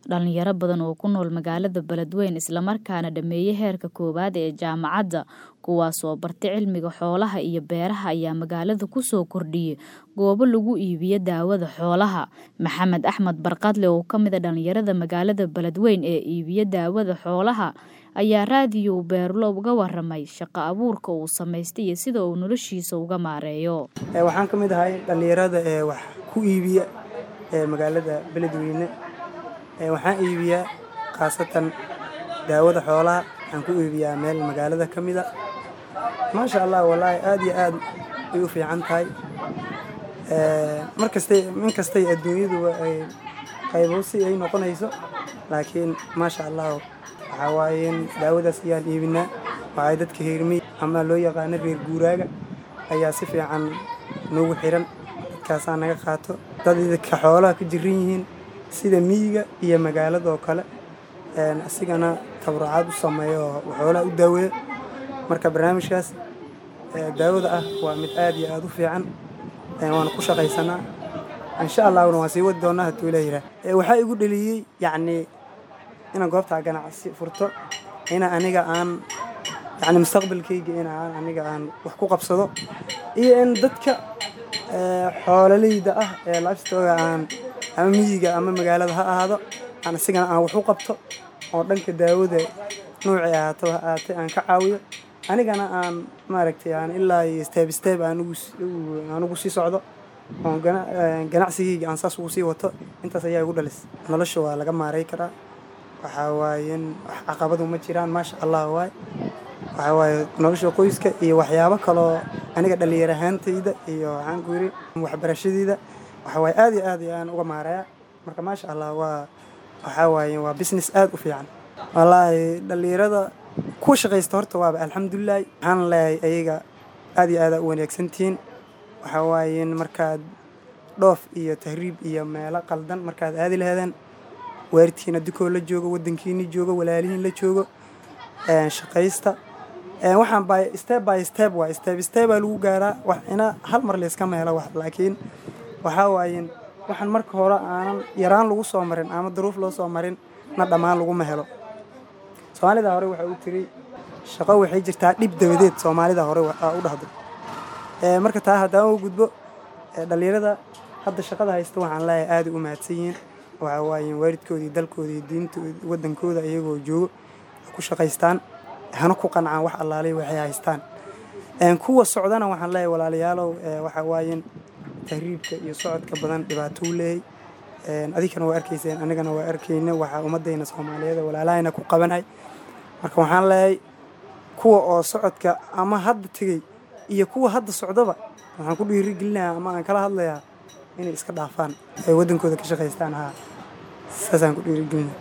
Dhalinyaro badan oo ku nool magaalada Beledweyne isla markaana dhameeyay heerka koowaad ee jaamacadda kuwaas oo bartay cilmiga xoolaha iyo beeraha ayaa magaalada ku soo kordhiyay goobo lagu iibiyo daawada xoolaha. Maxamed Axmed Barqadle oo ka mid ah dhalinyarada magaalada Beledweyne ee iibiya daawada xoolaha ayaa raadiyo Beerlo uga waramay shaqo abuurka uu samaystay iyo sida uu noloshiisa uga maareeyo. Waxaan ka mid ahay dhalinyarada ee wax ku iibiya ee magaalada Beledweyne. Waxaan iibiyaa khaasatan daawada xoolaha. Waxaan ku iibiyaa meel magaalada ka mid ah. Maasha Allah wallaahi aad iyo aad ay u fiican tahay. Markastay min kastay adduunyadu ay qayboosi ay noqonayso laakiin maasha Allah waxaa waaye in daawadaas ayaan iibinaa. Waxay dadka reer miyi ama loo yaqaano reer guuraaga ayaa si fiican noogu xiran. Dadkaasaa naga qaato. Dad idinka xoolaha ka jiran yihiin sida miyiga iyo magaalada oo kale. Asigana tabarucaad u sameeyo oo xoolaha u daaweeyo. Marka barnaamijkaas daawada ah waa mid aad iyo aad u fiican. Waana ku shaqaysanaa. Insha Allahna waan sii wadi doonaa haduu Ilaahay yiraahdo. Waxaa igu dhaliyay yacni inaan goobta ganacsi furto. Ina aniga aan yacni mustaqbalkayga in aan aniga aan wax ku qabsado. Iyo in dadka xoololeyda ah ee livestock aan ama miyiga ama magaalada ha ahaado aan asigana aan wax u qabto oo dhanka daawada noocii ahaato ha ahaatee aan ka caawiyo. Anigana aan maaragtay aan ilaa iyo step step aan ugu aan ugu sii socdo. Oo ganacsigayga aan saas ugu sii wato. Intaas ayaa igu dhalisay. Nolosha waa laga maareey karaa. Waxaa waaye in wax caqabado ma jiraan. Maasha Allah waay. Waxaa waaye nolosha qoyska iyo waxyaabo kaloo aniga dhalinyaro ahaantayda iyo waxaan ku yiri waxbarashadayda. Waxaa waaye aad iyo aad ayaan uga maareeyaa. Marka maasha Allah waa waxaa waaye waa business aad u fiican. Wallaahi dhalinyarada ku shaqaysta horta waaba alxamdulillah. Waxaan leeyahay ayaga aad iyo aad u wanaagsan tihiin. Waxaa waaye in markaad dhoof iyo tahriib iyo meelo qaldan markaad aadi lahaydeen waalidkiina dukoo la joogo waddankiina joogo walaalihiin la joogo shaqaysta. Waxaan by step by step waa step step baa lagu gaaraa wax ina hal mar la iska helo wax laakiin waxaa waaye waxaan marka hore aanan yaraan lagu soo marin ama duruuf loo soo marin na dhammaan laguma helo. Soomaalida hore waxay u tiri shaqo waxay jirtaa dhib dabadeed Soomaalida hore u dhahdo. Marka taa haddaan uga gudbo dhalinyarada hadda shaqada haysta waxaan leeyahay aad u mahadsan yihiin. Waxaa waaye waalidkoodii dalkooda iyo diintooda waddankooda iyagoo joogo ku shaqaystaan. Hana ku qancaan wax allaale waxay haystaan. Kuwa socdana waxaan leeyahay walaalayaalow waxaa waaye tahriibka iyo socodka badan dhibaato u leeyahay. Adinkana waa arkayseen anigana waa arkayna waxa ummadayna Soomaaliyeed walaalahayna ku qabanay. Marka waxaan leeyahay kuwa oo socodka ama hadda tegay iyo kuwa hadda socdaba waxaan ku dhiirigelinayaa ama aan kala hadlayaa inay iska dhaafaan ay waddankooda ka shaqaystaan. Haa saasaan ku dhiirigelinayaa.